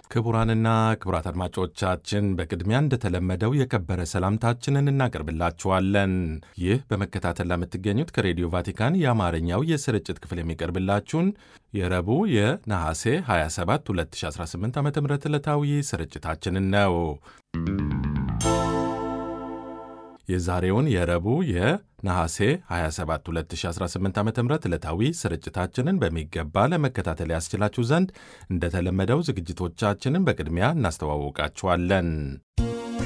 ክቡራንና ክቡራት አድማጮቻችን በቅድሚያ እንደተለመደው የከበረ ሰላምታችንን እናቀርብላችኋለን። ይህ በመከታተል ለምትገኙት ከሬዲዮ ቫቲካን የአማርኛው የስርጭት ክፍል የሚቀርብላችሁን የረቡዕ የነሐሴ 27 2018 ዓ ም ዕለታዊ ስርጭታችንን ነው። የዛሬውን የረቡዕ የነሐሴ 27 2018 ዓ ም ዕለታዊ ስርጭታችንን በሚገባ ለመከታተል ያስችላችሁ ዘንድ እንደተለመደው ዝግጅቶቻችንን በቅድሚያ እናስተዋውቃችኋለን።